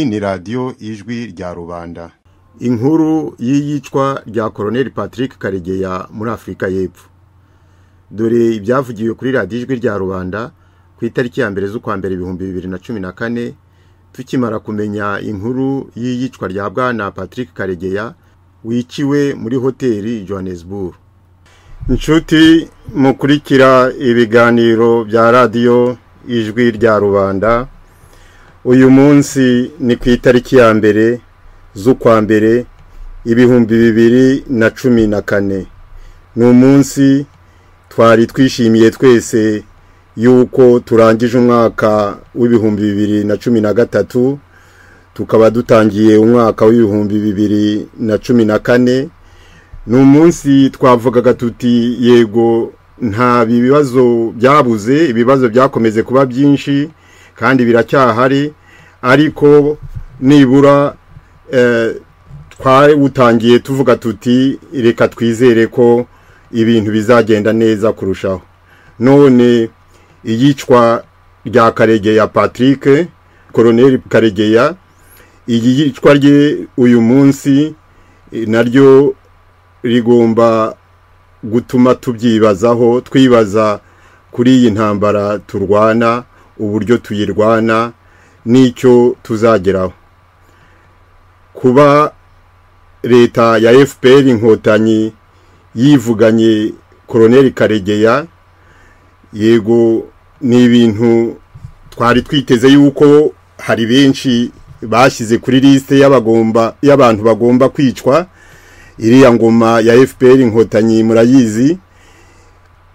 ni radiyo ijwi rya rubanda inkuru y'iyicwa rya koroneli patrick karegeya muri afurika y'epfo dore ibyavugiwe kuri radiyo ijwi rya rubanda ku itariki ya mbere z'ukwa mbere ibihumbi bibiri na cumi na kane tukimara kumenya inkuru y'iyicwa rya bwana patrick karegeya wiciwe muri hoteli johannesburg inshuti mukurikira ibiganiro bya radiyo ijwi rya rubanda uyu munsi ni ku itariki ya mbere z'ukwa mbere ibihumbi bibiri na cumi na kane ni umunsi twari twishimiye twese yuko turangije umwaka w'ibihumbi bibiri na cumi na gatatu tukaba dutangiye umwaka w'ibihumbi bibiri na cumi na kane ni umunsi twavugaga tuti yego nta bibazo byabuze ibibazo byakomeze kuba byinshi kandi biracyahari ariko nibura twawutangiye tuvuga tuti reka twizere ko ibintu bizagenda neza kurushaho none iyicwa rya karegeya patrick koroneri karegeya iyicwa rye uyu munsi naryo rigomba gutuma tubyibazaho twibaza kuri iyi ntambara turwana uburyo tuyirwana n'icyo tuzageraho kuba leta ya fpr inkotanyi yivuganye koroneri karegeya yego ni ibintu twari twiteze yuko hari benshi bashyize kuri lisite y'abantu bagomba kwicwa iriya ngoma ya fpr inkotanyi murayizi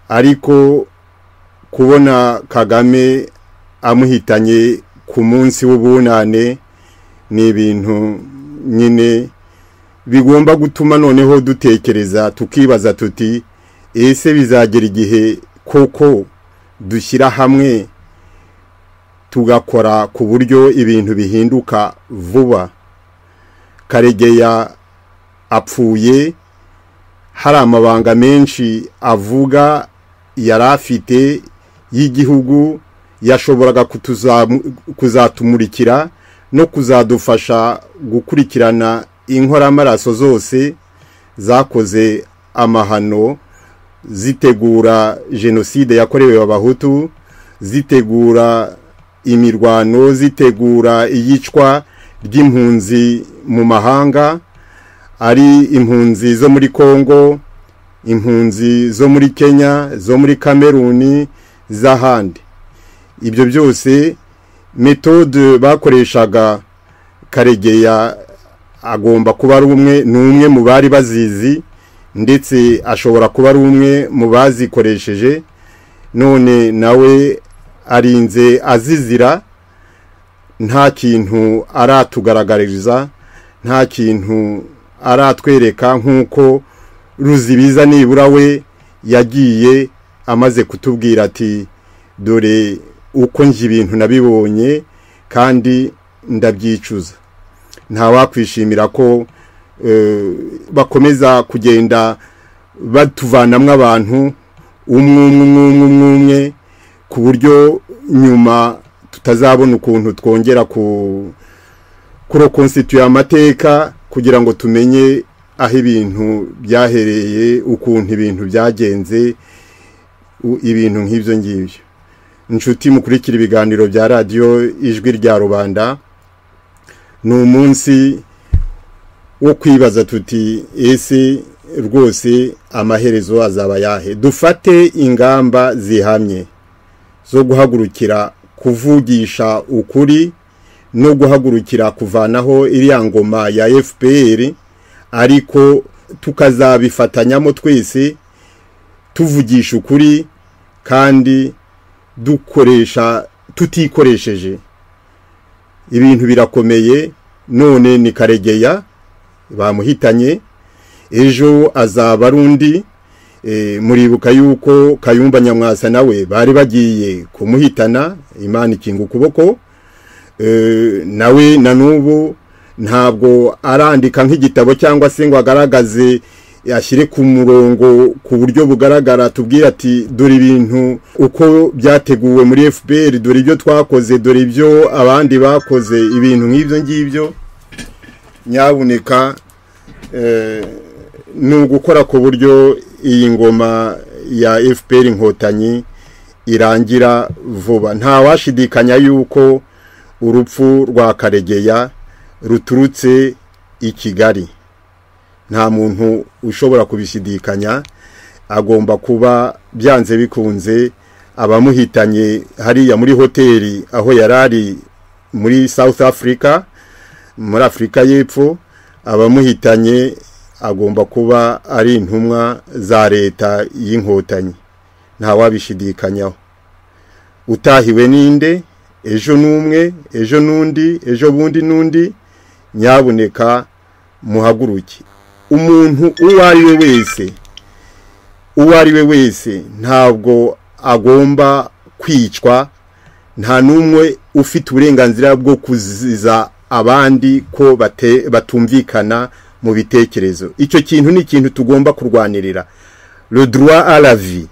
ariko kubona kagame amuhitanye ku munsi w'ubunane ni ibintu nyine bigomba gutuma noneho dutekereza tukibaza tuti ese bizagera igihe koko dushyira hamwe tugakora ku buryo ibintu bihinduka vuba karegeya apfuye hari amabanga menshi avuga yari afite y'igihugu yashoboraga kuzatumurikira no kuzadufasha gukurikirana inkoramaraso zose zakoze amahano zitegura jenoside yakorewe abahutu zitegura imirwano zitegura iyicwa ry'impunzi mu mahanga ari impunzi zo muri congo impunzi zo muri kenya zo muri kameruni z'ahandi ibyo byose metode bakoreshaga karegeya agomba kuba ari umwe ni umwe mu bari bazizi ndetse ashobora kuba ari umwe mu bazikoresheje none nawe arinze azizira nta kintu aratugaragariza nta kintu aratwereka nk'uko ruzibiza nibura we yagiye amaze kutubwira ati dore uko njye ibintu nabibonye kandi ndabyicuza ntawakwishimira ko bakomeza kugenda batuvanamo abantu umwe umwe umwe umwe ku buryo nyuma tutazabona ukuntu twongera kurokonsituye amateka kugira ngo tumenye aho ibintu byahereye ukuntu ibintu byagenze ibintu nk'ibyo ngibyo inshuti mukurikira ibiganiro bya radiyo ijwi rya rubanda ni umunsi wo kwibaza tuti ese rwose amaherezo azaba yahe dufate ingamba zihamye zo guhagurukira kuvugisha ukuri no guhagurukira kuvanaho iriya ngoma ya fpr ariko tukazabifatanyamo twese tuvugisha ukuri kandi dukoresha tutikoresheje ibintu birakomeye none ni karegeya bamuhitanye ejo azaba ari undi muribuka yuko kayumba nyamwasa nawe bari bagiye kumuhitana imana ikinga ukuboko nawe na n'ubu ntabwo arandika nk'igitabo cyangwa se ngo agaragaze ashyire ku murongo ku buryo bugaragara tubwire ati dore ibintu uko byateguwe muri fpr dore ibyo twakoze dore ibyo abandi bakoze ibintu nk'ibyo ngibyo nyabuneka eh, ni ugukora ku buryo iyi ngoma ya fpr inkotanyi irangira vuba ntawashidikanya yuko urupfu rwa karegeya ruturutse i kigali nta muntu ushobora kubishidikanya agomba kuba byanze bikunze abamuhitanye hariya muri hoteli aho yari ari muri south africa muri afurika y'epfo abamuhitanye agomba kuba ari intumwa za leta y'inkotanyi ntawabishidikanyaho utahiwe ninde ejo n'umwe ejo n'undi ejo bundi n'undi nyabuneka muhaguruke umuntu uwo ari we wese uwo ari we wese ntabwo agomba kwicwa nta n'umwe ufite uburenganzira bwo kuziza abandi ko batumvikana mu bitekerezo icyo kintu ni ikintu tugomba kurwanirira rodwa aravi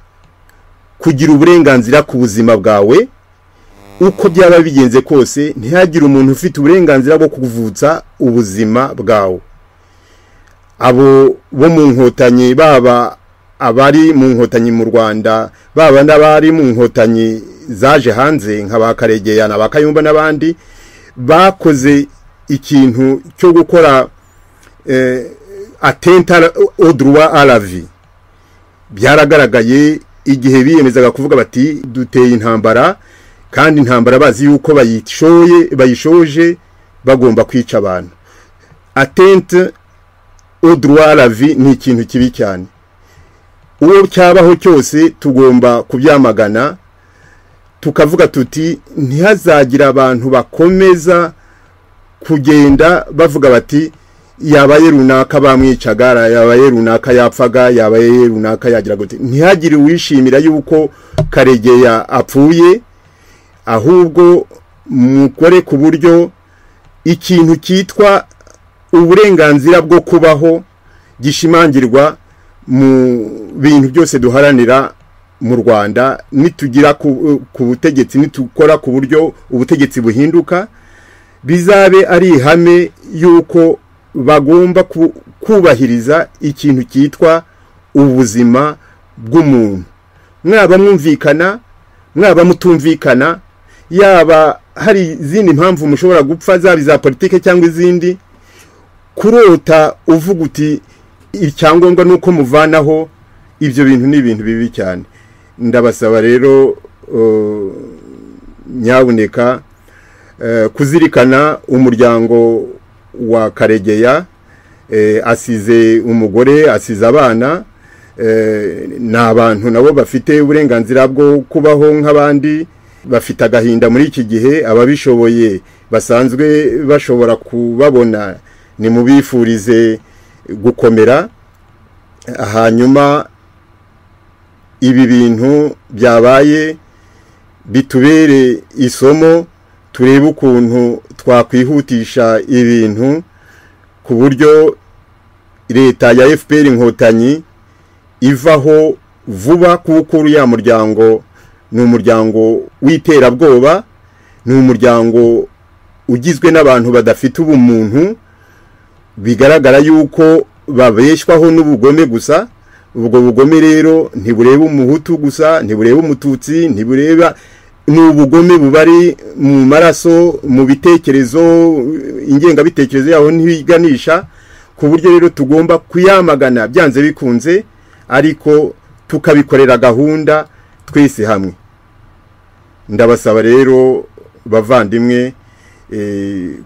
kugira uburenganzira ku buzima bwawe uko byaba bigenze kose ntihagire umuntu ufite uburenganzira bwo kuvutsa ubuzima bwawe abo bo mu nkotanyi baba abari mu nkotanyi mu rwanda baba n'abari mu nkotanyi zaje hanze nka ba karegeya na ba kayumba n'abandi bakoze ikintu cyo gukora atenta oduruwa aravi byaragaragaye igihe biyemezaga kuvuga bati duteye intambara kandi intambara bazi yuko bayishoye bayishoje bagomba kwica abantu atente oduwa ravi ni ikintu kibi cyane uwo cyabaho cyose tugomba kubyamagana tukavuga tuti ntihazagira abantu bakomeza kugenda bavuga bati yabaye runaka bamwicaga yabaye runaka yapfaga yabaye runaka yagira gute ntihagire uwishimira yuko karegeya apfuye ahubwo mukore ku buryo ikintu cyitwa uburenganzira bwo kubaho gishimangirwa mu bintu byose duharanira mu rwanda nitugira ku butegetsi nitukora ku buryo ubutegetsi buhinduka bizabe ari ihame y'uko bagomba kubahiriza ikintu cyitwa ubuzima bw'umuntu mwaba mwumvikana mwaba mutumvikana yaba hari izindi mpamvu mushobora gupfa zaba iza politike cyangwa izindi kurota uvuga uti icyangombwa ni uko muvanaho ibyo bintu ni ibintu bibi cyane ndabasaba rero nyabuneka kuzirikana umuryango wa karegeya asize umugore asize abana ni abantu nabo bafite uburenganzira bwo kubaho nk'abandi bafite agahinda muri iki gihe ababishoboye basanzwe bashobora kubabona ni mubifurize gukomera hanyuma ibi bintu byabaye bitubere isomo turebe ukuntu twakwihutisha ibintu ku buryo leta ya fpr inkotanyi ivaho vuba kuko uriya muryango ni umuryango w'iterabwoba ni umuryango ugizwe n'abantu badafite ubumuntu bigaragara yuko babeshywaho n'ubugome gusa ubwo bugome rero ntibureba umuhutu gusa ntibureba umututsi ntibureba ni ubugome bubari mu maraso mu bitekerezo ingengabitekerezo yaho ntibiganisha ku buryo rero tugomba kuyamagana byanze bikunze ariko tukabikorera gahunda twese hamwe ndabasaba rero bavandimwe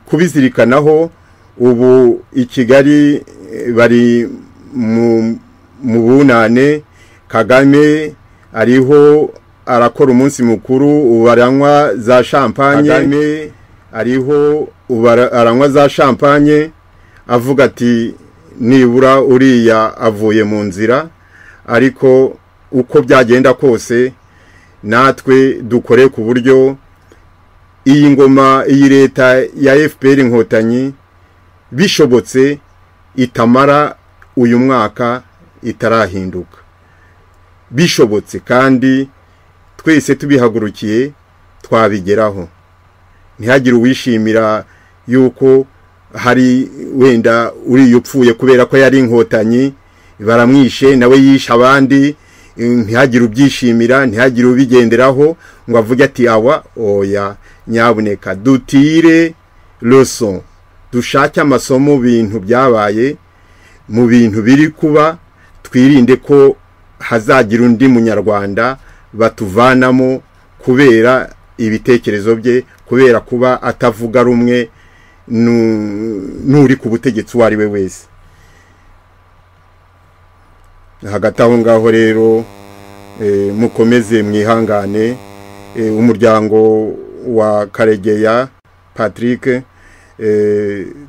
kubizirikanaho ubu i kigali bari mu bunane kagame ariho arakora umunsi mukuru ubaranywa za shampanye ariho aranywa za shampanye avuga ati nibura uriya avuye mu nzira ariko uko byagenda kose natwe dukore ku buryo iyi ngoma iyi leta ya fpr inkotanyi bishobotse itamara uyu mwaka itarahinduka bishobotse kandi twese tubihagurukiye twabigeraho ntihagire uwishimira yuko hari wenda uriya upfuye kubera ko yari inkotanyi baramwishe nawe yishe abandi ntihagire ubyishimira ntihagire ubigenderaho ngo avuge ati awa oya nyabuneka dutire roso dushake amasomo mu bintu byabaye mu bintu biri kuba twirinde ko hazagira undi munyarwanda batuvanamo kubera ibitekerezo bye kubera kuba atavuga rumwe n'uri ku butegetsi uwo ari we wese hagati aho ngaho rero mukomeze mwihangane umuryango wa karegeya patrick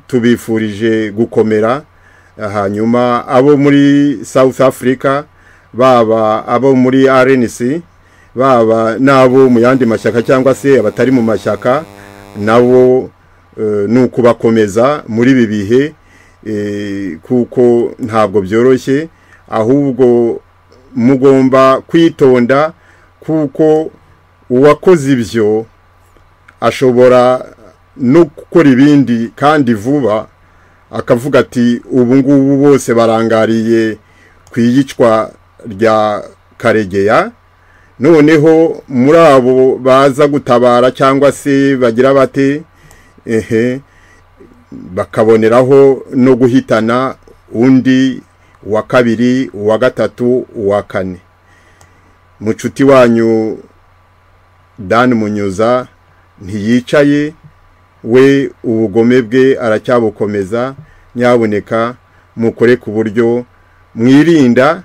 tubifurije gukomera hanyuma abo muri south africa baba abo muri RNC baba nabo mu yandi mashyaka cyangwa se abatari mu mashyaka nabo ni ukubakomeza muri ibi bihe kuko ntabwo byoroshye ahubwo mugomba kwitonda kuko uwakoze ibyo ashobora no gukora ibindi kandi vuba akavuga ati ubu ngubu bose barangariye ku iyicwa rya karegeya noneho muri abo baza gutabara cyangwa se bagira bate ehe bakaboneraho no guhitana undi uwa kabiri uwa gatatu uwa kane mucuti wanyu dan munyuza ntiyicaye we ubugome bwe aracyabukomeza nyaboneka mukore ku buryo mwirinda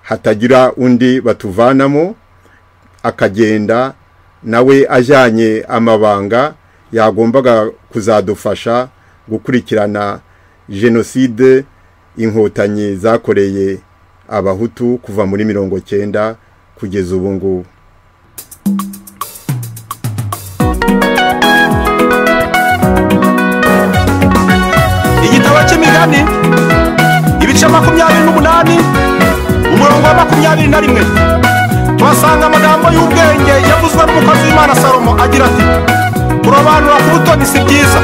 hatagira undi batuvanamo akagenda nawe ajyanye amabanga yagombaga kuzadufasha gukurikirana jenoside inkotanyi zakoreye abahutu kuva muri mirongo cyenda kugeza ubu ngubu igitabo cy'imigani ibice makumyabiri n'umunani umurongo wa makumyabiri na rimwe tuhasanga amagambo y'ubwenge yavuzwe n'umukozi w'imana salomo agira ati kurobanura ku butoni si byiza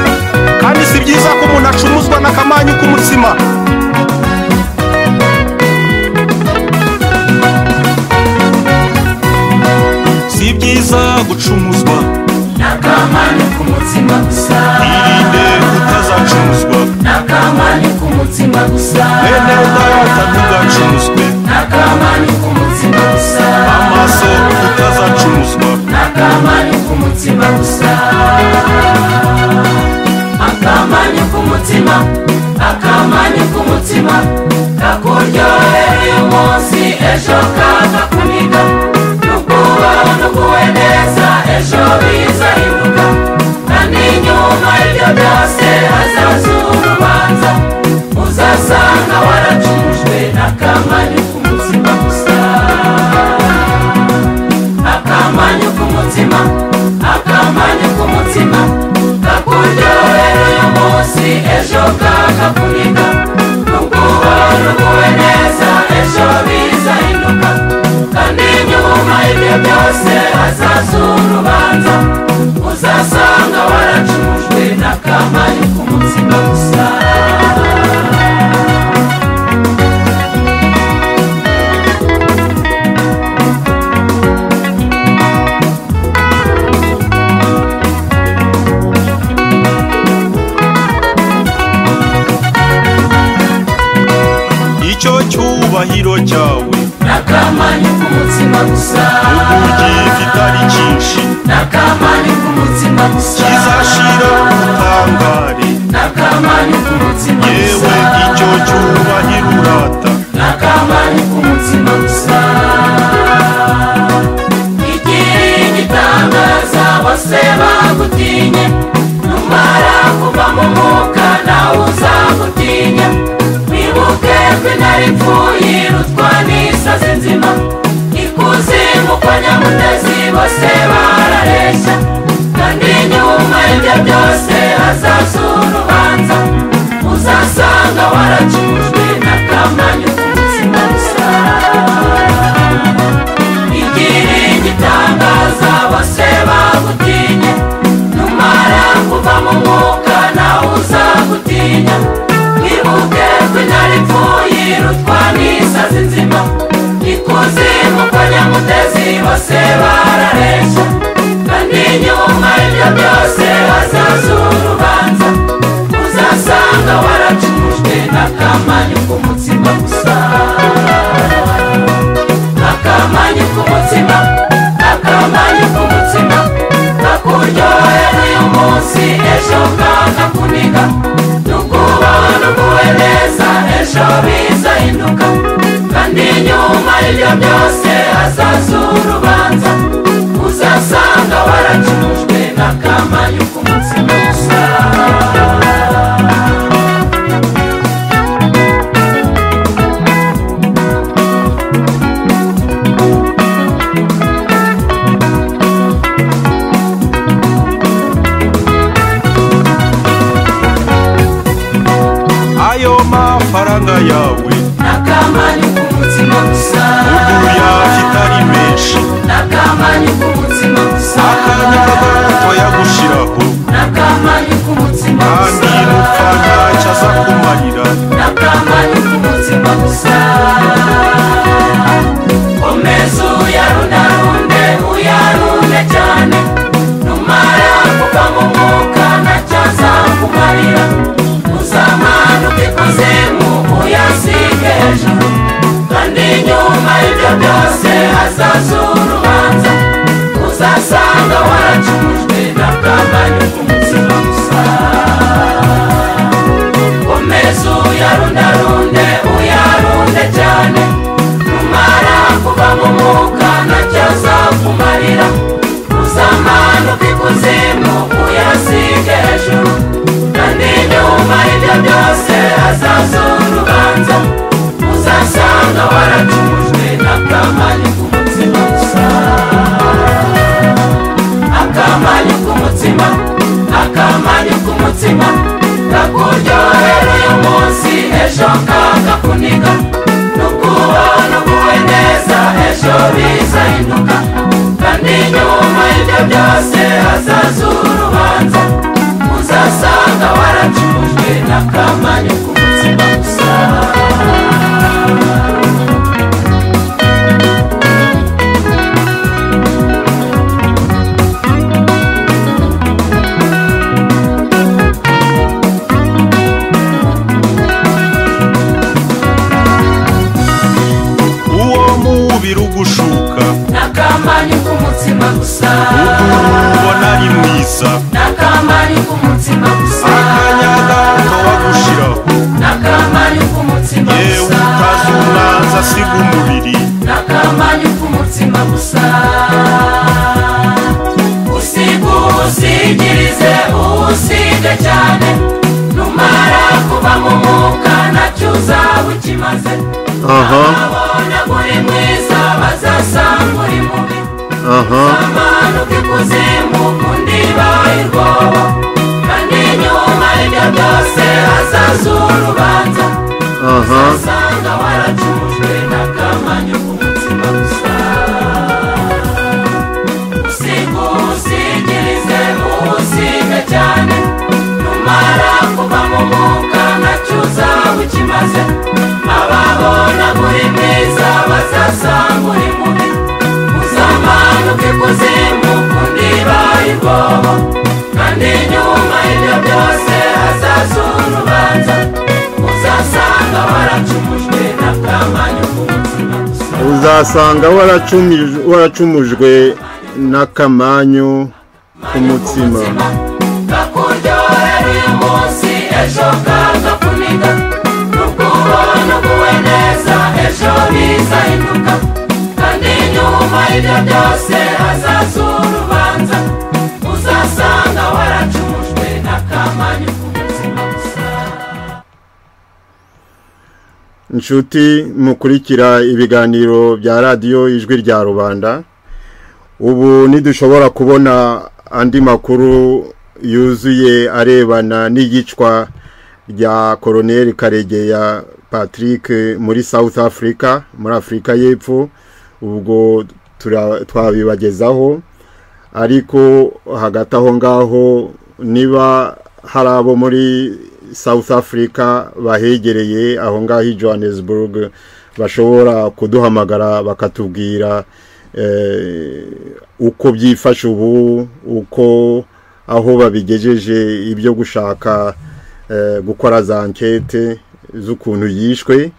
kandi si byiza ko umuntu acumuzwa n'akamanyu k'umutsima si byiza gucumuzwa n'akamani k'umutsima gusa irinde utazacumuzwa n'akamani k'umutsima gusa bene ubwayo utazagacumuzwe n'akamani k'umutsima gusa amaso utazacumuzwa n'akamani k'umutsima gusa akamani k'umutsima akamani k'umutsima kakuryohera uyu munsi ejo kakakuniga nukuba nukuwe neza ejo bizahinduka kandi nyuma y'ibyo byose hazaza urubanza uzasanga waracujwe n'akamani k'umutsima gusa akamanyu k'umutima akamanyu k'umutima kakuryohera uyu munsi ejo kakakuniga n'ubwoba n'uguwe neza ejo bizahinduka kandi nyuma ibyo byose hazaza urubanza uzasanga waracujwe n'akamanyu k'umutima gusa icyo cyubahiro cyawe n'akamanyu k'umutima gusa uburyo kitari cyinshi n'akamanyu k'umutima gusa kizashira ubutangare n'akamanyu k'umutima yewe gusa icyo cyubahiro urata n'akamanyu k'umutima gusa igira igitangaza bose bagutinye numara kuva mu mwuka nawe uzagutinya wibuke ko intare ipfuye irutwa n'isazi nzima ikuzimu kwa nyamutezi bose barareshya kandi nyuma y'ibyo byose hazaza urubanza uzasanga waracujwe n'akamanyu k'umutima gusa igira igitangaza bose bagutinye numara kuva mu mwuka nawe uzagutinya mwibuke rw'intare ipfuye irutwa n'isazi nzima ikuzimu kwa nyamutezi bose barareshya kandi nyuma y'ibyo byose hazaza urubanza uzasanga waracumujwe n'akamanyu k'umutsima gusa akamanyu k'umutsima akamanyu k'umutsima kakuryohera uyu munsi ejo kakakuniga nukubaho nuguwe neza ejo bizahinduka kandi nyuma y'ibyo byose hazaza urubanza uzasanga waracurujwe n'akamanyu k'umutsima gusa ayo mafaranga yawe n'akamanyu k'umutsima gusa uguruya kitari menshi n'akamanyu k'umutsima gusa akanya k'agato yagushiraho n'akamanyu k'umutsima kandi gusa nupfa ntacyo aza kumarira n'akamanyu k'umutsima gusa komeza uyarundarunde uyarunde cyane numara kuva mu mwuka ntacyo azakumarira uzamanuka ikuzimu uyasige hejuru kandi nyuma y'ibyo byose hazaza urubanza uzasanga waracumujwe n'akamanyu k'umutsima gusa komeza uyarundarunde uyarunde cyane numara kuva mu mwuka ntacyo azakumarira uzamanuka ikuzimu uyasige hejuru kandi nyuma y'ibyo byose hazaza urubanza uzasanga waracumujwe n'akamanyu k'umutsima gusa akamanyu k'umutsima akamanyu k'umutsima kakuryohera uyu munsi ejo kakakuniga nukubaho nuguwe neza ejo bizahinduka kandi nyuma y'ibyo byose hazaza urubanza uzasanga waracurujwe n'akamanyu k'umutsima gusa uwo mubiri ugushuka n'akamanyu k'umutsima gusa ukuntu ubona ari mwiza n'akamanyu k'umutsima gusa akanya gato wagushiraho n'akamanyu k'umutsima yewe gusa utazi umwanzi asiga umubiri n'akamanyu k'umutsima gusa usiga uwusigirize uwusige cyane numara kuva mu mwuka nacyo uzaba ukimaze aha abona uri mwiza bazasanga uri mubi aha amanuka ikuzimu undi bayirwobo kandi nyuma y'ibyo byose hazaza urubanza aha usanga waracurujwe n'akamanyu k'umutsima gusa usiga uwusigirize uwusige cyane numara kuva mu mwuka nacyo uzaba ukimaze ababona uri mwiza bazasanga uri mubi uzamanuka ikuzimu kundi bayirwobo kandi nyuma y'ibyo byose hazaza urubanza uzasanga waracumujwe n'akamanyu k'umutima gusa uzasanga waracumij- waracumujwe n'akamanyu k'umutsima kakuryohera uyu munsi ejo kagakuniga n'ukubona uguwe neza ejo bizahinduka kandi nyuma y'ibyo byose hazaza urubanza uzasanga waracumujwe n'akamanyu k'umutima gusa inshuti mukurikira ibiganiro bya radiyo ijwi rya rubanda ubu ntidushobora kubona andi makuru yuzuye arebana n'iyicwa rya koroneri karegeya patrick muri south africa muri afurika y'epfo ubwo tura- twabibagezaho ariko hagati aho ngaho niba hari abo muri south africa bahegereye aho ngaho i johannesburg bashobora kuduhamagara bakatubwira eh, uko byifashe ubu uko aho babigejeje ibyo gushaka eh, gukora za ankete z'ukuntu yishwe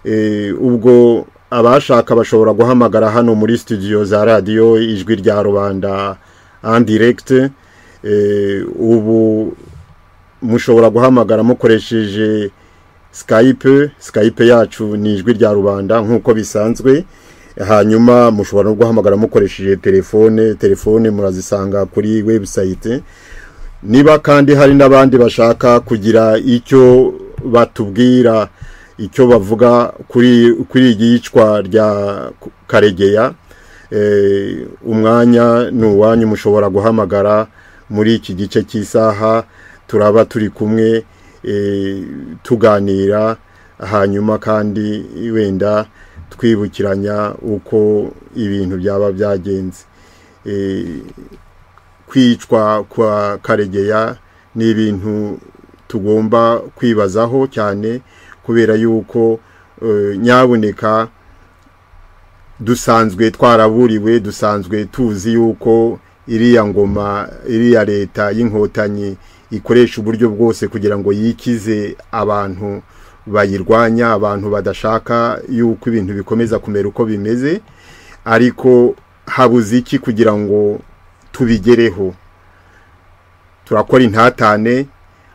Eh, ubwo abashaka bashobora guhamagara hano muri studio za radiyo ijwi rya rubanda andiregiti ubu mushobora guhamagara mukoresheje skype skype yacu ni ijwi rya rubanda nk'uko bisanzwe hanyuma mushobora no guhamagara mukoresheje telefone telefone murazisanga kuri webusayite niba kandi hari n'abandi bashaka kugira icyo batubwira icyo bavuga kuri kuri iri yicwa rya karegeya eh, umwanya ni uwanyu mushobora guhamagara muri iki gice cy'isaha turaba turi kumwe eh, tuganira hanyuma kandi wenda twibukiranya uko ibintu byaba byagenze Eh, kwicwa kwa karegeya ni ibintu tugomba kwibazaho cyane kubera yuko eh, nyaboneka dusanzwe twaraburiwe dusanzwe tuzi yuko iriya ngoma iriya leta y'inkotanyi ikoresha uburyo bwose kugira ngo yikize abantu bayirwanya abantu badashaka yuko ibintu bikomeza kumera uko bimeze ariko habuze iki kugira ngo tubigereho turakora intatane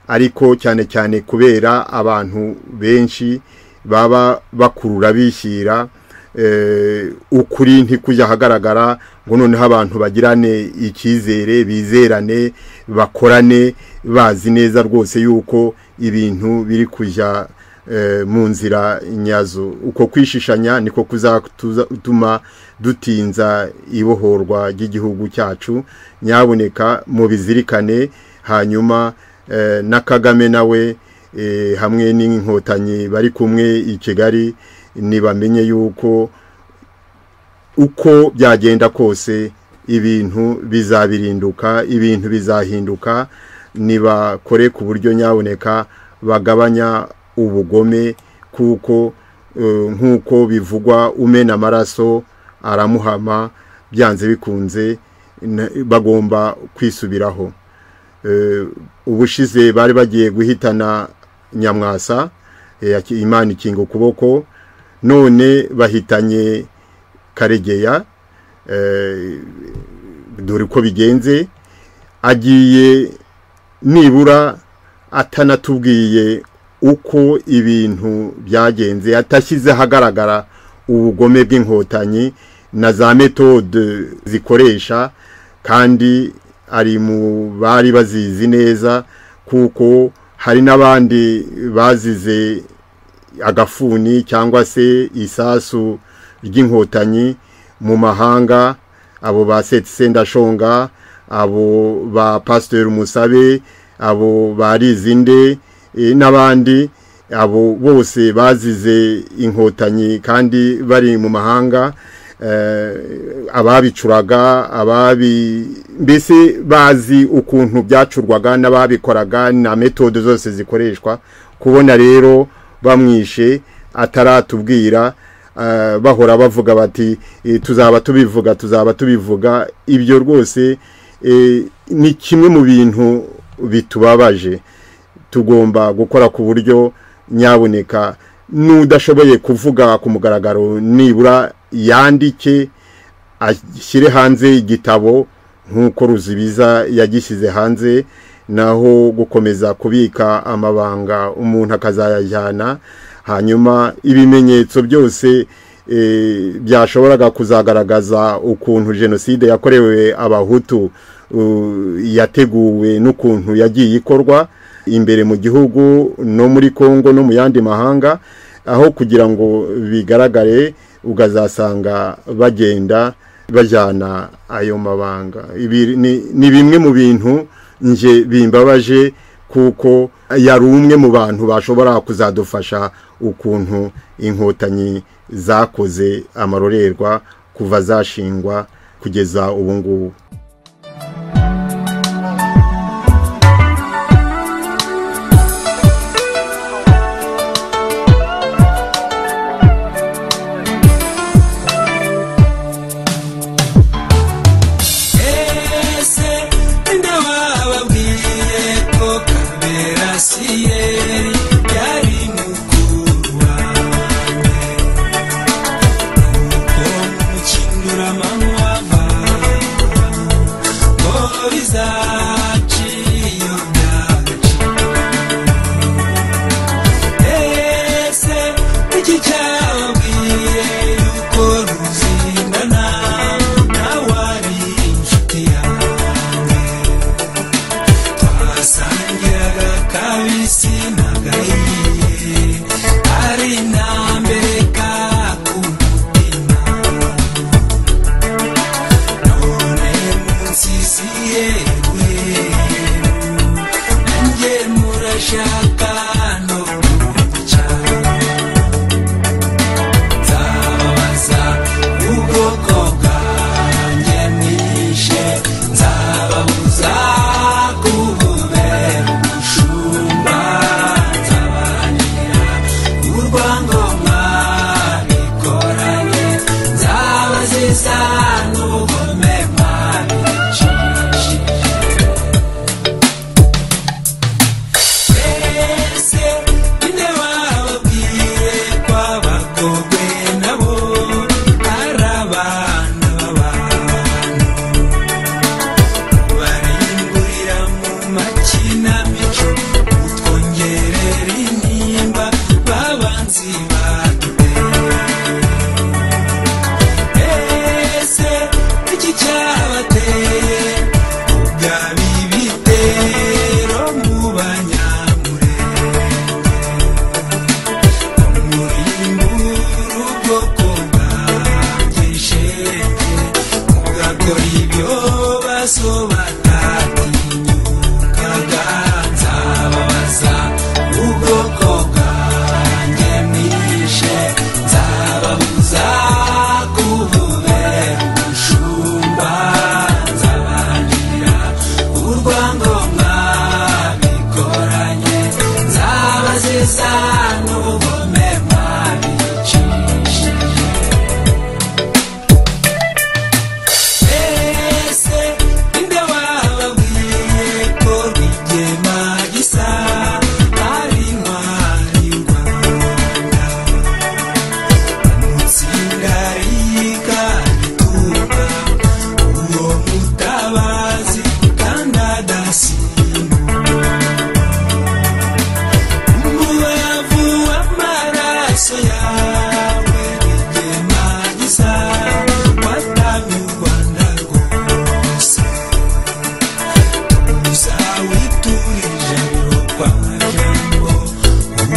ariko cyane cyane kubera abantu benshi baba bakurura bishyira eh, ukuri ntikujya ahagaragara ngo noneho abantu bagirane icyizere bizerane bakorane bazi neza rwose yuko ibintu biri kujya eh, mu nzira nyazo uko kwishishanya niko kuzatuma dutinza ibohorwa ry'igihugu cyacu nyaboneka mubizirikane hanyuma eh, na kagame nawe eh, hamwe n'inkotanyi bari kumwe i kigali ntibamenye yuko uko byagenda kose ibintu bizabirinduka ibintu bizahinduka nibakore ku buryo nyaboneka bagabanya ubugome kuko eh, nk'uko bivugwa umena amaraso aramuhama byanze bikunze na- bagomba kwisubiraho Eh, ubushize bari bagiye guhitana nyamwasa eh, yaki- imana ikinga ukuboko none bahitanye karegeya eh, dore uko bigenze agiye nibura atanatubwiye uko ibintu byagenze atashyize ahagaragara ubugome bw'inkotanyi na za metode zikoresha kandi ari mu bari bazizi neza kuko hari n'abandi bazize agafuni cyangwa se isasu ry'inkotanyi mu mahanga abo ba seti sendashonga abo ba pasiteri musabe abo ba rizinde eh, n'abandi abo bose bazize inkotanyi kandi bari mu mahanga eh, ababicuraga ababi mbese bazi ukuntu byacurwaga n'ababikoraga na metode zose zikoreshwa kubona rero bamwishe ataratubwira eh, bahora bavuga bati eh, tuzaba tubivuga tuzaba tubivuga ibyo rwose eh, ni kimwe mu bintu bitubabaje tugomba gukora ku buryo nyaboneka n'udashoboye kuvuga ku mugaragaro nibura yandike ashyire hanze igitabo nk'uko ruzibiza yagishyize hanze naho gukomeza kubika amabanga umuntu akazayajyana hanyuma ibimenyetso byose eh, byashoboraga kuzagaragaza ukuntu jenoside yakorewe abahutu uh, yateguwe n'ukuntu yagiye ikorwa imbere mu gihugu no muri congo no mu yandi mahanga aho kugira ngo bigaragare ukazasanga bagenda bajyana ayo mabanga ibi ni, ni bimwe mu bintu nje bimbabaje kuko yari umwe mu bantu bashobora kuzadufasha ukuntu inkotanyi zakoze amarorerwa kuva zashingwa kugeza ubu ngubu ese ndabababwiye ko kamera siyeri yari mukuru wanjye nuko mukindura amanywa ngo bizaciye iyo byaciye ese iki cyababwiye yuko ruzingana nawe ari inshuti yanjye twasangiraga kabisi na gahiye ari intambere ka ku mutima none munsi siyewe nanjye murashaka no kumwica nzababaza ubwoko bwanjye mwishe nzababuza kububera umushumba nzabahanira urwangomwa bikoranye nzabaziza n'ubugome mwabicishije Ese inde wababwiye ko abakobwe nabo ari abana b'abantu barimburira mu makinamico utwongerera intimba babanzi baduteye ese iki cyabateye ubwabi bitero mu banyamurenge murimbura ubwoko bwanjye shenge mugakora ibyo baso batatinyukaga nzababaza ubwoko bwanjye mwishe nzababuza kububera umushumba nzabahanira urwangomwa bikoranye nzabaziza n'ubugome mwabicishije ese inde wababwiye ko rwigema gisa ari intwari y'u rwanda musingarika tuba uwo mutabazi kandi adasimbuka umubavu w'amaraso yawe rigema gisa watamye u rwanda rwose gusa witurije kwa majambo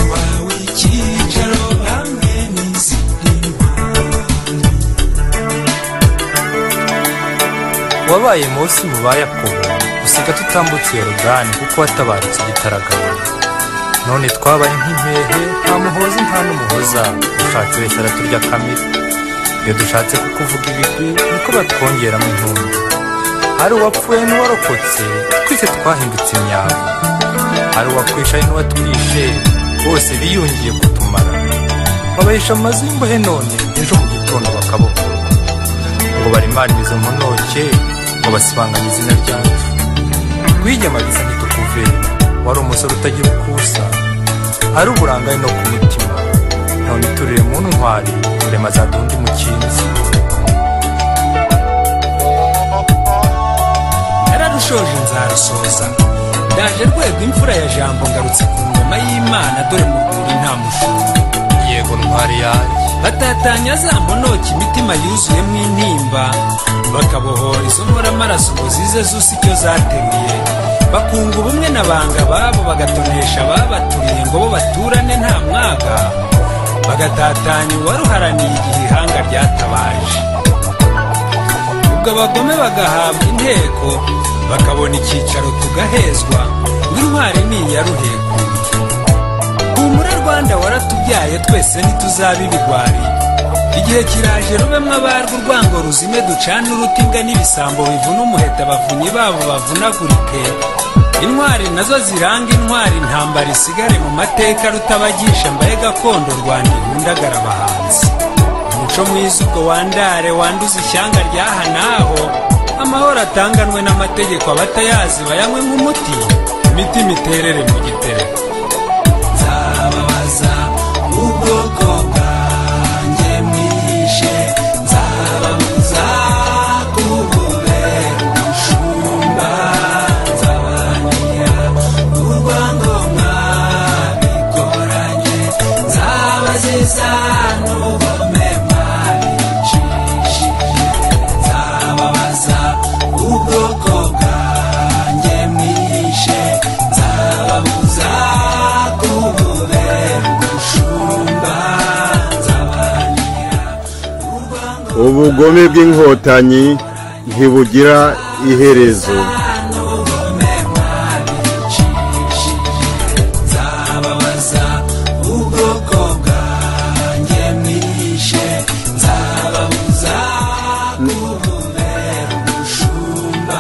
uwawe icyicaro hamwe n'izindi ntwari wabaye munsi mu ba yakobo usiga tutambutse yorodani kuko watabarutse igitaraganya none twabaye nk'impehe nta muhozi nta n'umuhoza ushatse wese araturya kamere iyo dushatse kukuvuga ibigwi niko batwongeramo intumbi hari uwapfuye n'uwarokotse twese twahindutse imyambi hari uwakwishaye n'uwatwishe bose biyungiye kutumara babahisha amazu y'imbohe none ejo mu gitondo bakabokora ngo barimarire izo mponoke ngo basibanganye izina ryanjye rwigemagiza ntitukuve wari umusore utagira ukusa ari uburangare no ku mutima none iturire mu ntwari rurema zaduha undi mukinzi nararushoje nzarusoza ndaje rwego imfura ya jambo ngarutse ku ngoma y'imana dore mu rwuri nta mushumba yego ntwari yanjye batatanya za mponoki imitima yuzuyemo intimba bakabohora izo nkoramaraso ngo zize zose icyo zateruye bakunga ubumwe na banga babo bagatonesha babaturiye ngo bo baturane nta mwaga bagatatanya uwaruharaniye igihe ihanga ryatabaje ubwo abagome bagahabwa inteko bakabona icyicaro tugahezwa ngo intwari ni iya ruhekuye humura rwanda waratubyaye twese ntituzaba ibigwari igihe kiraje rube mwabarwa urwango ruzime ducane uruti imbwa n'ibisambo bivuna umuheta abavunyi babo bavunagurike intwari nazo ziranga intwari intambara isigare mu mateka rutabagisha mbaye gakondo rwanda ihundagara abahanzi umuco mwiza ubwo wandare wanduza ishyanga ryaha n'aho amahoro atanganwe n'amategeko abatayazi bayanywe nk'umuti imiti imiterere mu gitereko nzababaza ubwoko bwanjye mwihishe nzababuza kububera umushumba nzabanira urwango mwabikoranye nzabaziza n'ubugome mwabicishije nzababaza ubwoko bwanjye mwihishe nzababuza kububera umushumba nzabanira ubugome bw'inkotanyi ntibugira iherezo n'ubugome mwabicishije nzababaza ubwoko bwanjye mwihishe nzababuza kububera umushumba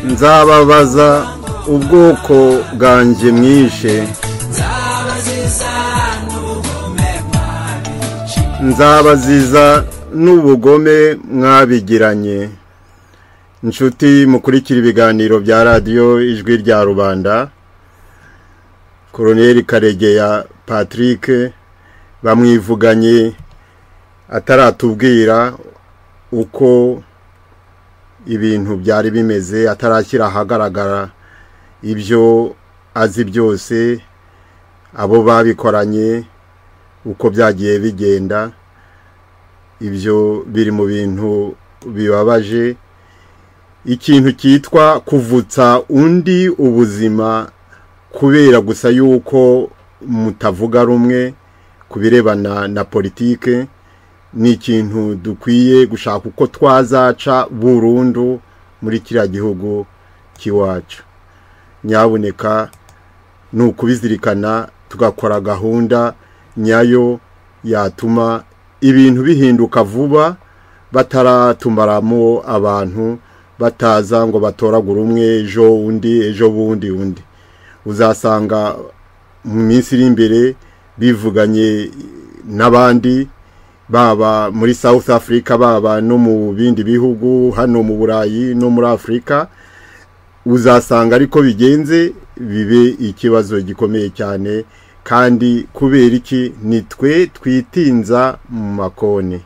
nzabanira nzababaza ubwoko bwanjye mwishe nzabaziza n'ubugome mwabici nzabaziza n'ubugome mwabigiranye inshuti mukurikira ibiganiro bya radiyo ijwi rya rubanda koroneri karegeya patrick bamwivuganye ataratubwira uko ibintu byari bimeze atarashyira ahagaragara ibyo azi byose abo babikoranye uko byagiye bigenda ibyo biri mu bintu bibabaje ikintu cyitwa kuvutsa undi ubuzima kubera gusa yuko mutavuga rumwe ku birebana na politike ni ikintu dukwiye gushaka uko twazaca burundu muri kiriya gihugu cy'iwacu nyabuneka ni ukubizirikana tugakora gahunda nyayo yatuma ibintu bihinduka vuba bataratumaramo abantu bataza ngo batoragure umwe ejo undi ejo bundi undi uzasanga mu minsi iri imbere bivuganye n'abandi baba muri south africa baba no mu bindi bihugu hano mu burayi no muri afurika uzasanga ariko bigenze bibe ikibazo gikomeye cyane kandi kubera iki ni twe twitinza mu makoni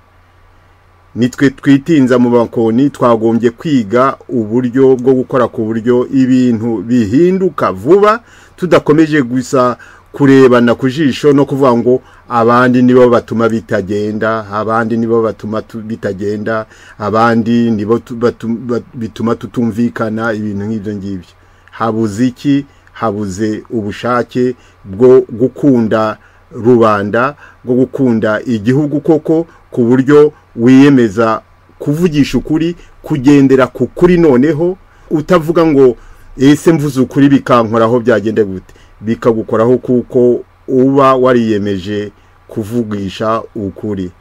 ni twe twitinza mu makoni twagombye kwiga uburyo bwo gukora ku buryo ibintu bihinduka vuba tudakomeje gusa kurebana ku jisho no kuvuga ngo abandi nibo batuma bitagenda abandi nibo batuma tu- bitagenda abandi nibo tu- batu- bat- bituma tutumvikana ibintu nk'ibyo ngibyo habuze iki habuze ubushake bwo gukunda rubanda bwo gukunda igihugu koko ku buryo wiyemeza kuvugisha ukuri kugendera ku kuri noneho utavuga ngo ese mvuze ukuri bikankoraho byagenda gute bikagukoraho kuko uba wariyemeje kuvugisha ukuri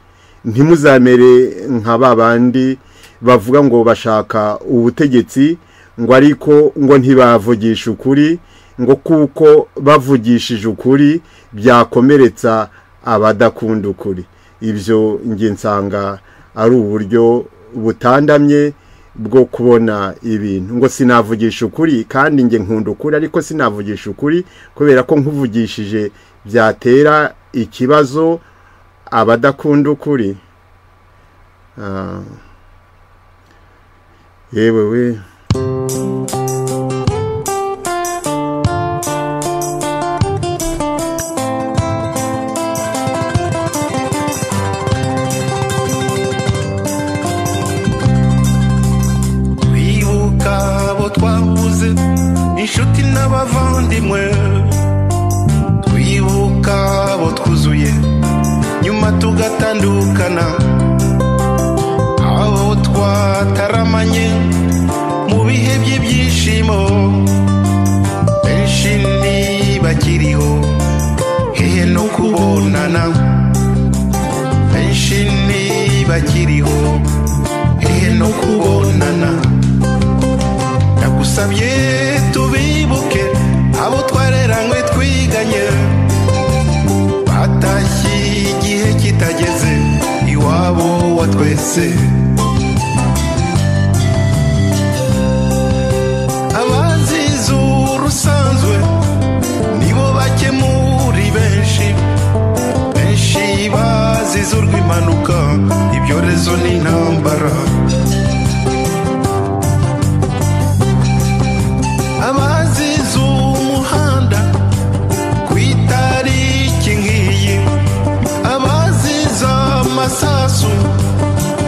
ntimuzamere nka ba bandi bavuga ngo bashaka ubutegetsi ngo ariko ngo ntibavugisha ukuri ngo kuko bavugishije ukuri byakomeretsa abadakunda ukuri ibyo njye nsanga ari uburyo butandamye bwo kubona ibintu ngo sinavugisha ukuri kandi njye nkunda ukuri ariko sinavugisha ukuri kubera ko nkuvugishije byatera ikibazo abadakunda ukuri Ah. yewe we bibuka abo twabuze inshuti n'abavandimwe twibuka abo twuzuye nyuma tugatandukana abo twataramanye mu bihe by'ibyishimo hehe no kubonana ndagusabye tubibuke abo twareranywe twiganye batashye igihe kitageze iwabo wa twese abazize urusanzwe nibo bake muri benshi benshi bazize urw'impanuka ibyorezo n'intambara abazize umuhanda ku itariki nk'iyi abazize amasasu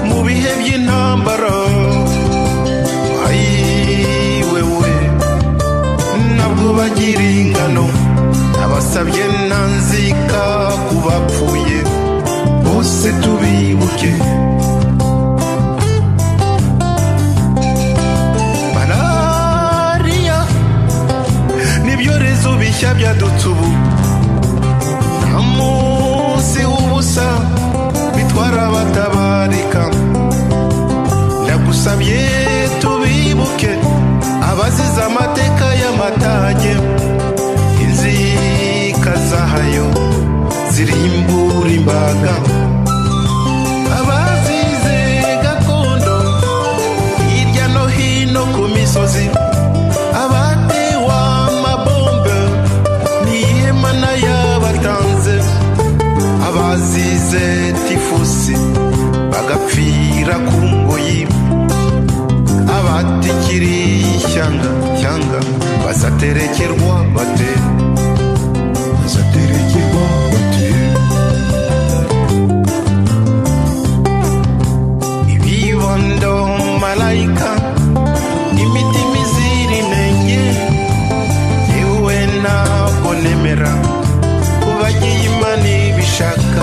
mu bihe by'intambara Ai, wewe nabwo bagira ingano abasabye nanzika ku bapfuye bose tubibuke malariya n'ibyorezo bishya byadutse ubu nta munsi w'ubusa bitwara abatabarika ndagusabye tubibuke abazize amateka y'amatage inzika zahayo zirimbura imbaga abazize gakondo hirya no hino ku misozi abatewe amabombe n'ihema n'ayabatanze abazize tifusi bagapfira ku ngoyi abatikiri ishyanga shyanga bazaterekerwa bate bazaterekerwa bate ibibondo malayika imitima iziri menge yewe ntabwo nemera kubagiye imana ibishaka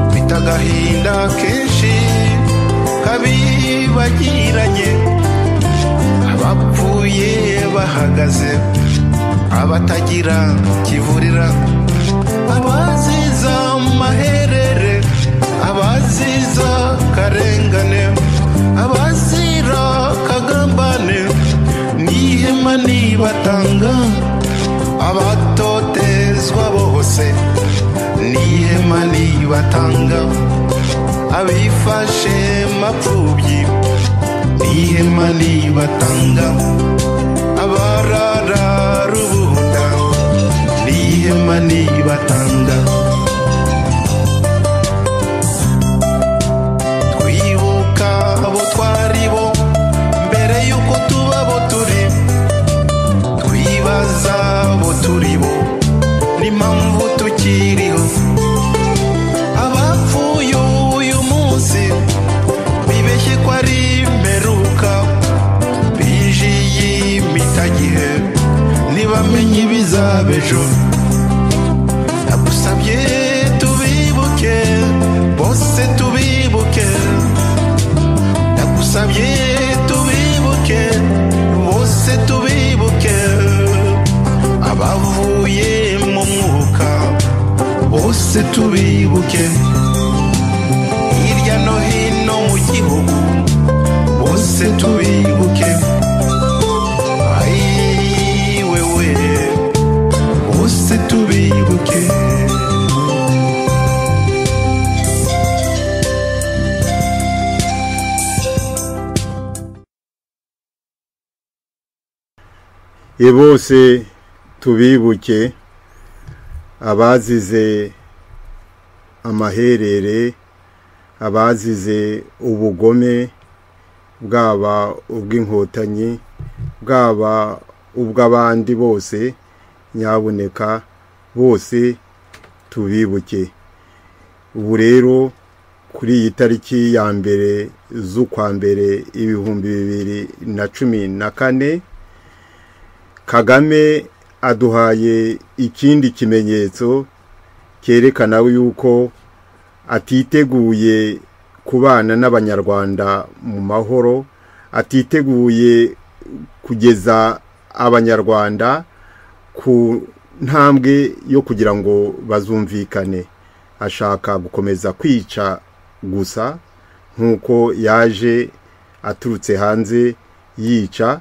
mfite agahinda kenshi kabibagiranye abapfuye bahagaze abatagira kivurira abaziza amaherere abaziza karengane abazira kagambane n'ihema nibatanga abatotezwa bose n'ihema nibatanga abifashe mapfubyi n'ihema nibatanga abarara rubunda n'ihema nibatanga twibuka abo twari bo mbere y'uko tuba abo turi twibaza abo turi bo n'impamvu tukiriho abapfuye uyu munsi bibeshye ko ari imperuka binjiye imitagihe ntibamenye ibizaba ejo ndagusabye tubibuke bose tubibuke ndagusabye tubibuke bose tubibuke abavuye mu mwuka bose tubibuke hirya no hino mu gihugu bose tubibuke Ai, wewe bose tubibuke e bose tubibuke abazize amaherere abazize ubugome bwaba ubw'inkotanyi bwaba ubw'abandi bose nyaboneka bose tubibuke ubu rero kuri iyi tariki ya mbere z'ukwa mbere ibihumbi bibiri na cumi na kane kagame aduhaye ikindi kimenyetso cyerekana yuko atiteguye kubana n'abanyarwanda mu mahoro atiteguye kugeza abanyarwanda ku ntambwe yo kugira ngo bazumvikane ashaka gukomeza kwica gusa nk'uko yaje aturutse hanze yica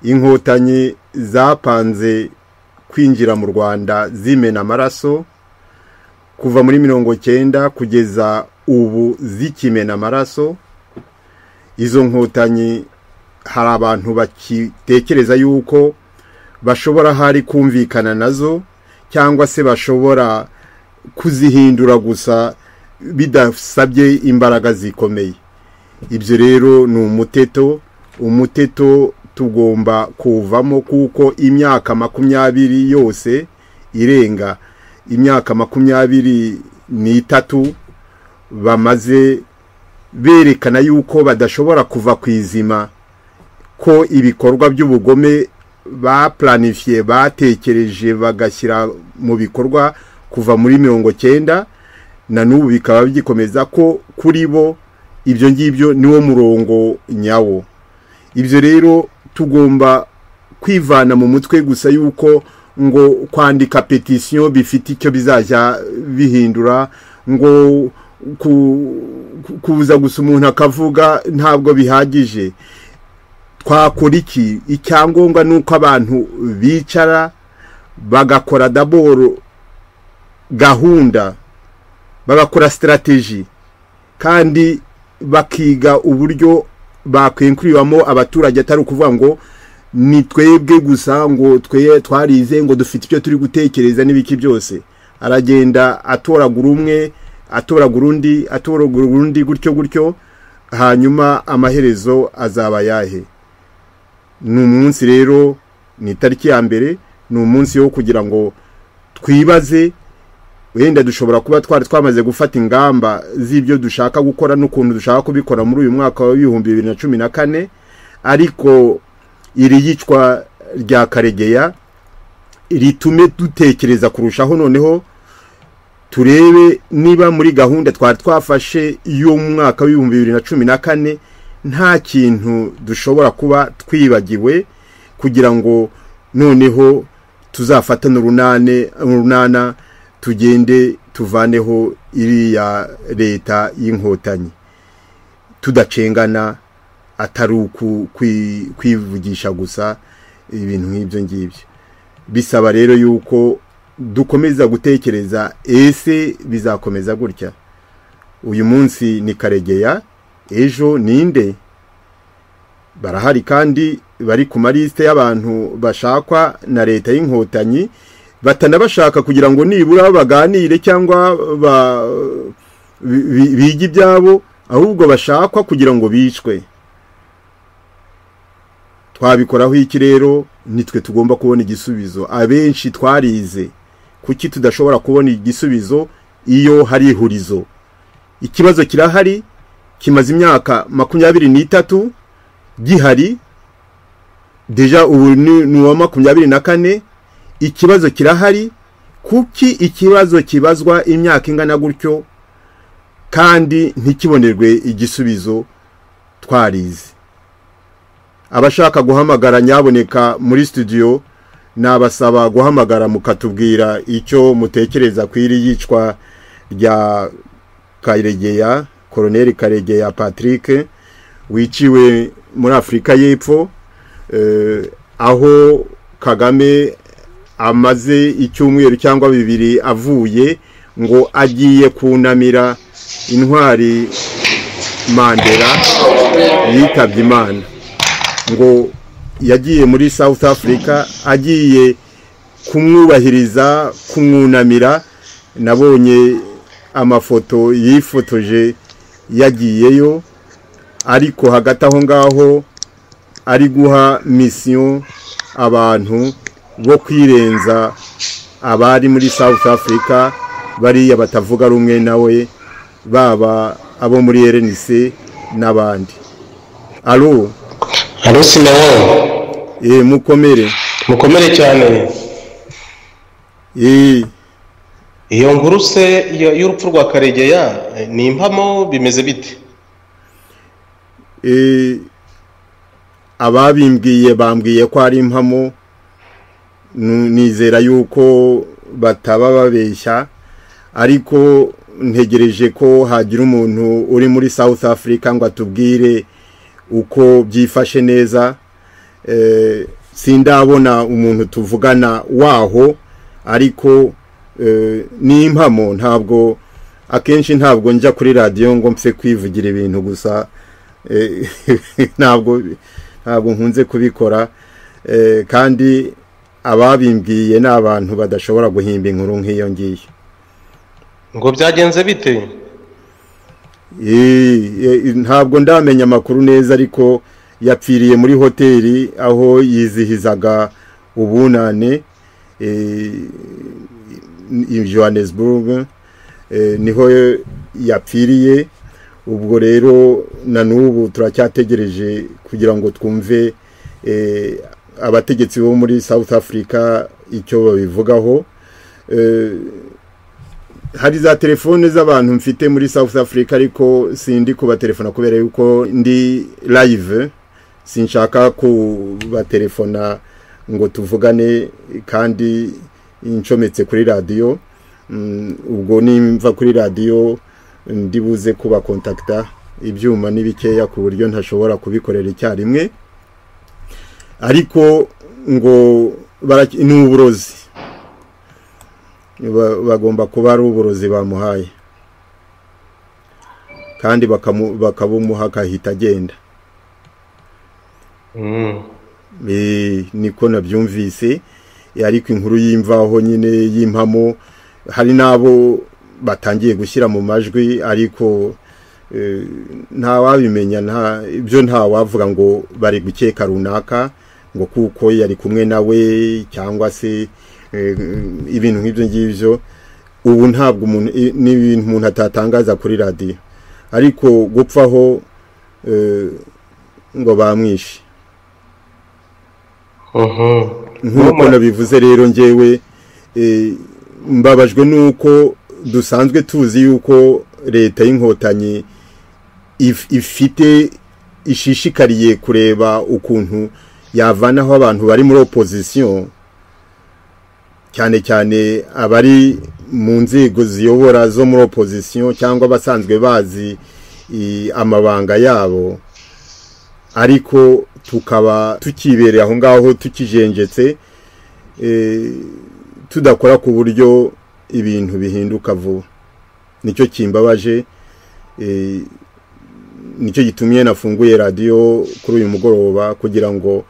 inkotanyi zapanze kwinjira mu rwanda zimena amaraso kuva muri mirongo cyenda kugeza ubu zikimena amaraso izo nkotanyi hari abantu bakitekereza yuko bashobora hari kumvikana nazo cyangwa se bashobora kuzihindura gusa bidasabye imbaraga zikomeye ibyo rero ni umuteto umuteto tugomba kuwuvamo kuko imyaka makumyabiri yose irenga imyaka makumyabiri n'itatu bamaze berekana yuko badashobora kuva ku izima ko ibikorwa by'ubugome bapuranifiye batekereje bagashyira mu bikorwa kuva muri mirongo cyenda na n'ubu bikaba bigikomeza ko kuri bo ibyo ngibyo niwo murongo nyawo ibyo rero tugomba kwivana mu mutwe gusa yuko ngo kwandika petisiyo bifite icyo bizajya bihindura ngo kuza gusa umuntu akavuga ntabwo bihagije twakora iki icyangombwa ni uko abantu bicara bagakora daboro gahunda bagakora sitarateji kandi bakiga uburyo bakwenkuriramo abaturage atari ukuvuga ngo ni twebwe gusa ngo twe twarize ngo dufite ibyo turi gutekereza n'ibiki byose aragenda atoragura umwe atoragura undi atoragura undi gutyo gutyo hanyuma amaherezo azaba ayahe ni umunsi rero ni itariki ya mbere ni umunsi wo kugira ngo twibaze wenda dushobora kuba twari twamaze gufata ingamba z'ibyo dushaka gukora n'ukuntu dushaka kubikora muri uyu mwaka w'ibihumbi bibiri na cumi na kane ariko iri yicwa rya karegeya ritume dutekereza kurushaho noneho turebe niba muri gahunda twari twafashe y'umwaka w'ibihumbi bibiri na cumi na kane nta kintu dushobora kuba twibagiwe kugira ngo noneho tuzafatane urunane urunana tugende tuvaneho iriya leta y'inkotanyi tudacengana atari uku kwivugisha gusa ibintu nk'ibyo ngibyo bisaba rero yuko dukomeza gutekereza ese bizakomeza gutya uyu munsi ni karegeya ejo ninde barahari kandi bari ku malisite y'abantu bashakwa na leta y'inkotanyi batanabashaka kugira ngo nibura baganire cyangwa bige ibyabo ahubwo bashakwa kugira ngo bicwe twabikoraho iki rero nitwe tugomba kubona igisubizo abenshi twarize kuki tudashobora kubona igisubizo iyo hari ihurizo ikibazo kirahari kimaze imyaka makumyabiri n'itatu gihari deja ubu ni uwa makumyabiri na kane ikibazo kirahari kuki ikibazo kibazwa imyaka ingana gutyo kandi ntikibonerwe igisubizo twarize abashaka guhamagara nyaboneka muri studio nabasaba guhamagara mukatubwira icyo mutekereza ku iri yicwa rya karegeya koroneri karegeya patrick wiciwe muri afurika y'epfo aho kagame amaze icyumweru cyangwa bibiri avuye ngo agiye kunamira intwari mandela yitabye imana ngo yagiye muri south africa agiye kumwubahiriza kumwunamira nabonye amafoto yifotoje yagiyeyo ariko hagati aho ngaho ari guha misiyo abantu bo kwirenza abari muri south africa bariya batavuga rumwe nawe baba abo muri rnc n'abandi alo alo sinawo ye mukomere mukomere cyane ye iyo nkuru se yo- y'urupfu rwa karegeya eh, ni impamo bimeze bite e, ababimbwiye bambwiye ko ari impamo nu- nizera yuko bataba babeshya ariko ntegereje ko hagira umuntu uri muri South Africa ngo atubwire uko byifashe neza eh, sindabona umuntu tuvugana waho ariko eh, ni impamo ntabwo akenshi ntabwo njya kuri radiyo ngo mpfe kwivugira ibintu gusa eh, ntabwo ntabwo nkunze kubikora eh, kandi ababimbwiye ni abantu badashobora guhimba inkuru nk'iyo ngiyo ngo byagenze bite Eh, eh, ntabwo ndamenya amakuru neza ariko yapfiriye muri hoteli aho yizihizaga ubunane eh, i johannesburg eh, niho yapfiriye ubwo rero na n'ubu turacyategereje kugira ngo twumve eh, abategetsi bo muri south africa icyo babivugaho Eh, hari za telefone z'abantu mfite muri South Africa ariko sindi kubatelefona kubera yuko ndi live sinshaka kubatelefona ngo tuvugane kandi incometse kuri radiyo Mm, ubwo nimva kuri radiyo ndibuze kubakontakita ibyuma ni bikeya ku buryo ntashobora kubikorera icyarimwe ariko ngo baraki- ni uburozi ba- bagomba kuba ari uburozi bamuhaye kandi bakamu- bakabumuha akahita agenda Mm. Eh, niko nabyumvise Eh, ariko inkuru y'imvaho nyine y'impamo hari n'abo batangiye gushyira mu majwi ariko eh, ntawabimenya nta ibyo ntawavuga ngo bari gukeka runaka ngo kuko yari kumwe nawe cyangwa se eh, ibintu nk'ibyo ngibyo ubu ntabwo umuntu i- ni ibintu umuntu atatangaza kuri radiyo ariko gupfaho eh, ngo bamwishe Mhm. nk'uko nabivuze rero ngewe eh, mbabajwe n'uko dusanzwe tuzi yuko leta y'inkotanyi if- ifite ishishikariye kureba ukuntu yavanaho abantu bari muri opozisiyo cyane cyane abari mu nzego ziyobora zo muri opozisiyo cyangwa abasanzwe bazi i- amabanga yabo ariko tukaba tukibereye aho ngaho tukijenjetse eh, tudakora ku buryo ibintu bihinduka vuba nicyo kimbabaje eh, nicyo gitumye nafunguye radiyo kuri uyu mugoroba kugira ngo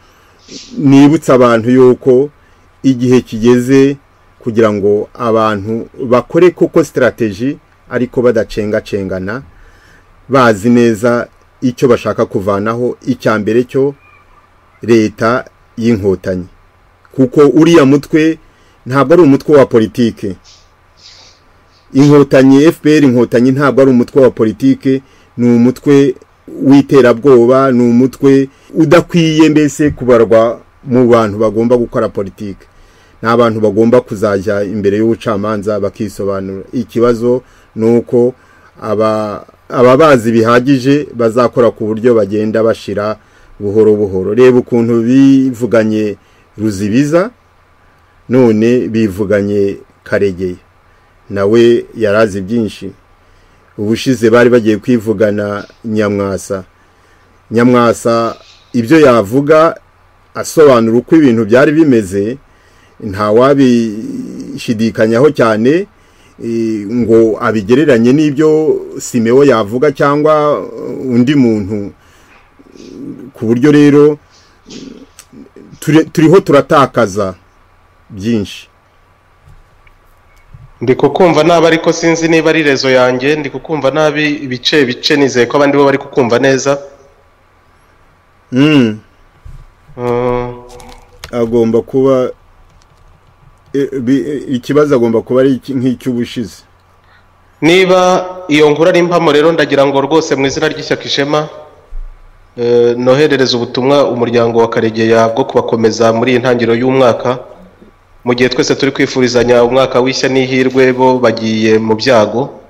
nibutse abantu yuko igihe kigeze kugira ngo abantu bakore koko sitarateji ariko badacengacengana bazi neza icyo bashaka kuvanaho icya mbere cyo leta y'inkotanyi kuko uriya mutwe ntabwo ari umutwe wa politike inkotanyi fpr inkotanyi ntabwo ari umutwe wa politike ni umutwe w'iterabwoba ni umutwe udakwiye mbese kubarwa mu bantu bagomba gukora politike ni abantu bagomba kuzajya imbere y'ubucamanza bakisobanura ikibazo ni uko aba ababazi bihagije bazakora ku buryo bagenda bashira buhoro buhoro reba ukuntu bivuganye ruzibiza none bivuganye karegeye nawe yarazi byinshi ubushize bari bagiye kwivugana nyamwasa nyamwasa ibyo yavuga asobanura uko ibintu byari bimeze ntawabishidikanyaho cyane eh, ngo abigereranye n'ibyo simewo yavuga cyangwa eh, undi muntu ku buryo rero ture- turiho turatakaza byinshi ndi kukumva nabi ariko sinzi niba ari rezo yanjye ndi kukumva nabi ibice bice nizeye ko abandi bo bari kukumva neza Mm, Mm. agomba kuba eh, bi- eh, ikibazo agomba kuba ari iki- nk'icy'ubushize niba iyo nkuru ari impamo rero ndagira ngo rwose mu izina ry'ishyaka ishema eh, noherereza ubutumwa umuryango wa karegeya bwo kubakomeza muri iyi ntangiriro y'umwaka mu gihe twese turi kwifurizanya umwaka w'ishya n'ihirwe bo bagiye mu byago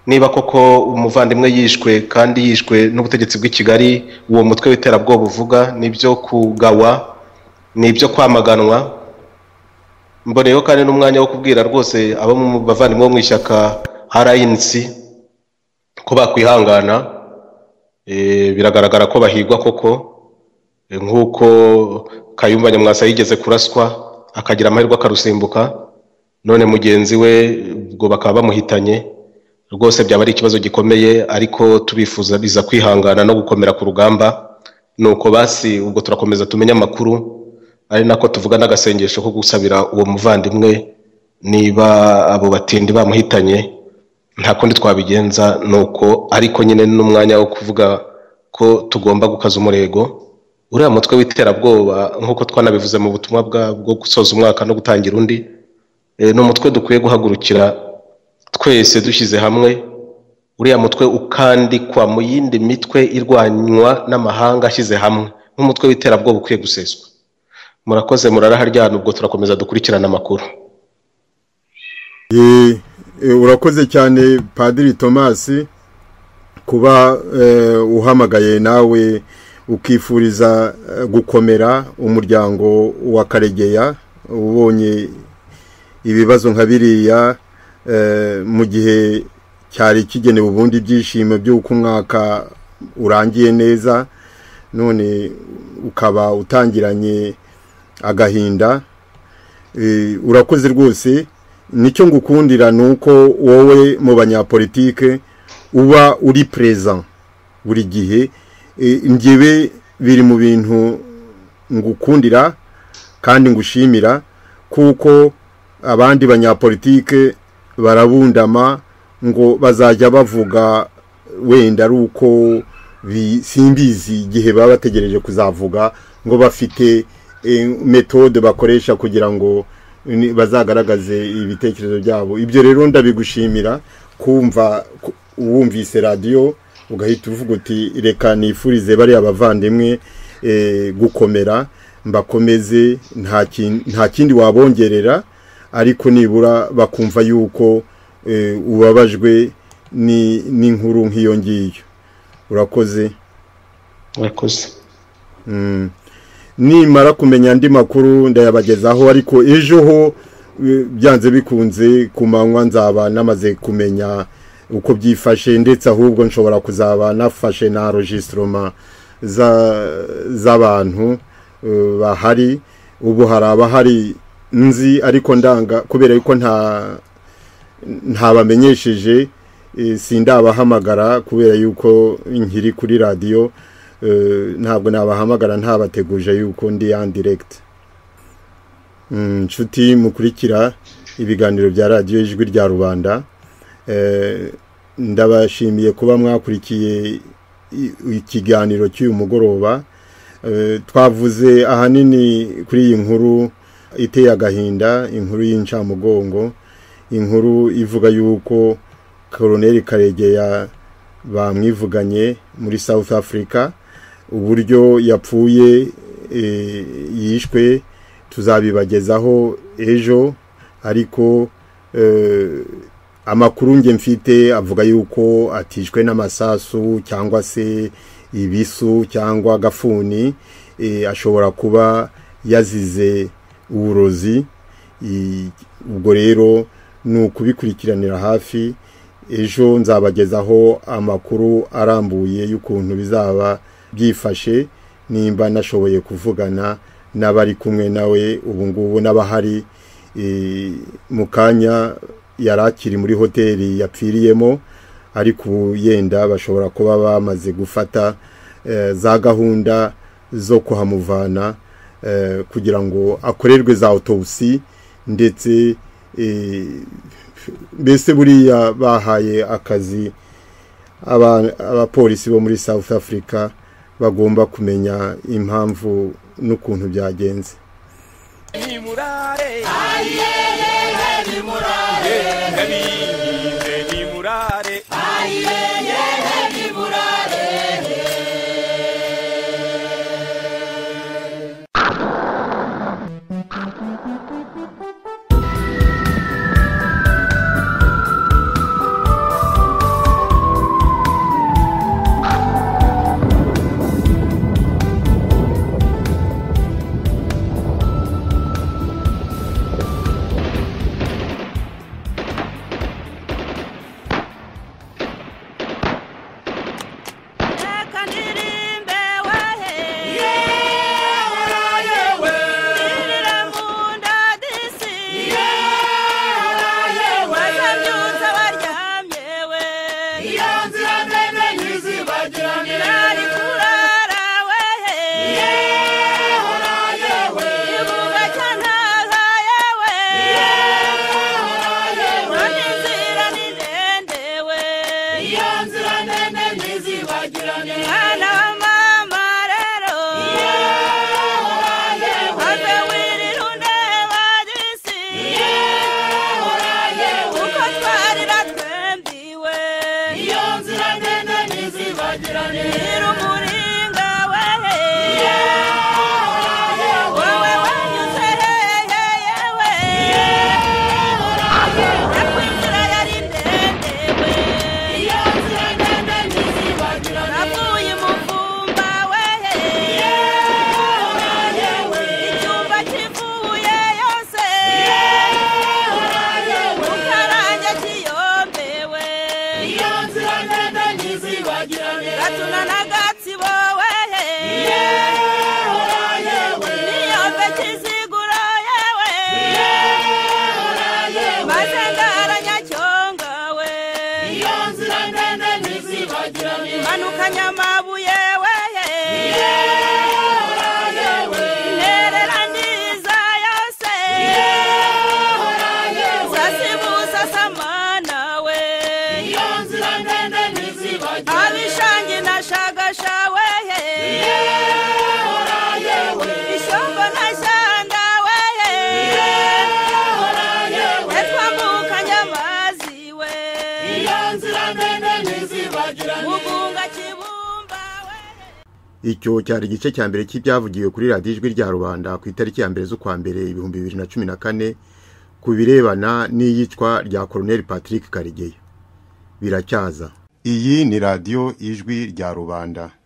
niba koko umuvandimwe yishwe kandi yishwe n'ubutegetsi bw'i kigali uwo mutwe w'iterabwoba uvuga n'ibyo kugawa n'ibyo kwamaganwa mboneyeho kandi n'umwanya wo kubwira rwose abo mu bavandimwe bo mu ishyaka rnc ko bakwihangana eh, biragaragara ko bahigwa koko eh, nk'uko kayumba nyamwasa yigeze kuraswa akagira amahirwe akarusimbuka none mugenzi we ubwo bakaba bamuhitanye rwose byaba ari ikibazo gikomeye ariko tubifuza biza kwihangana no gukomera ku rugamba nuko basi ubwo turakomeza tumenye amakuru ari nako tuvuga n'agasengesho ko gusabira uwo muvandimwe niba abo batindi bamuhitanye nta kundi twabigenza nuko ariko nyine n'umwanya wo kuvuga ko tugomba gukaza umurego uriya mutwe w'iterabwoba nk'uko twanabivuze mu butumwa bwa- bwo gusoza umwaka no gutangira undi eh, ni umutwe dukwiye guhagurukira twese dushyize hamwe uriya mutwe ukandikwa mu yindi mitwe irwanywa n'amahanga ashyize hamwe nk'umutwe w'iterabwoba ukwiye guseswa murakoze muraraharyana ubwo turakomeza dukurikirana amakuru Eh, eh, urakoze cyane padiri thomas kuba eh, uhamagaye nawe ukifuriza eh, gukomera umuryango wa karegeya ubonye ibibazo nka biriya eh, mu gihe cyari kigenewe ubundi ibyishimo by'uko umwaka urangiye neza none ukaba utangiranye agahinda Eh, urakoze rwose nicyo ngukundira ni uko wowe mu banyapolitike uba uri perezida buri gihe Eh, njyewe biri mu bintu ngukundira kandi ngushimira kuko abandi banyapolitike barabundama ngo bazajya bavuga wenda ari uko bi- simbizi igihe baba bategereje kuzavuga ngo bafite eh, metode bakoresha kugira ngo ni- bazagaragaze ibitekerezo byabo ibyo rero ndabigushimira kumva ku- wumvise radiyo ugahita uvuga uti reka nifurize bariya bavandimwe eh, gukomera mbakomeze nta kin- nta kindi wabongerera ariko nibura bakumva yuko eh, ubabajwe ni- n'inkuru nk'iyo ngiyo urakoze murakoze nimara kumenya andi makuru ndayabagezaho ariko ejo ho eh, byanze bikunze ku manywa nzaba namaze kumenya uko byifashe ndetse ahubwo nshobora kuzaba nafashe na rogisitoma z'abantu eh, bahari ubu hari abahari nzi ariko ndanga kubera yuko nta ntabamenyesheje eh, sindabahamagara kubera yuko nkiri kuri radiyo eh, ntabwo nabahamagara ntabateguje yuko ndi en direct Mm, nshuti mukurikira ibiganiro bya radiyo ijwi rya rubanda Eh, ndabashimiye kuba mwakurikiye i- ikiganiro cy'uyu mugoroba Eh, twavuze ahanini kuri iyi nkuru iteye agahinda inkuru y'incamugongo inkuru ivuga yuko koroneri karegeya bamwivuganye muri south africa uburyo yapfuye eh, yishwe tuzabibagezaho ejo ariko eh, amakuru nge mfite avuga yuko atishwe n'amasasu cyangwa se ibisu cyangwa agafuni eh, ashobora kuba yazize uburozi I- ubwo rero ni ukubikurikiranira hafi ejo nzabagezaho amakuru arambuye y'ukuntu bizaba byifashe nimba nashoboye kuvugana n'abari kumwe nawe ubu ngubu n'abahari Eh, mu kanya yari akiri muri hoteli yapfiriyemo ariko ubu yenda bashobora kuba bamaze gufata eh, za gahunda zo kuhamuvana eh, kugira ngo akorerwe za autopsy ndetse eh, mbese buriya bahaye akazi aba- abapolisi bo muri south africa bagomba kumenya impamvu n'ukuntu byagenze nimurare nimurare nimurare mwana wa mama rero maze wirira undeba gisi kuko twarira twembiwe iyo nzira ndende ntizibagirane iri umuringa wehe wowe wanyuze hehe yewe nakwinzira yari ndende we iyo nzira ndende ntizibagirane navuye umuvumba wehe icyumba kivuye yose mukaranja kiyombewe iyo nzira ndende ntizibagirane gatuna n'agatsibo wehe n'iyombe kizigura yewe maze ngaranya cyongawe iyo nzira ndende ntizibagirane manuka nyamabuye wehe Nererandiza yose Sasibusa samana we Abishangi na shagasha we Ishombo na shanga we Etwambuka nyamazi we Mugunga kibumba we icyo cyari igice cya mbere cy'ibyavugiwe kuri radiyo ijwi rya rubanda ku itariki ya mbere z'ukwa mbere ibihumbi bibiri na cumi na kane ku birebana n'iyicwa rya koroneli patrick karegeya biracyaza iyi ni radiyo ijwi rya rubanda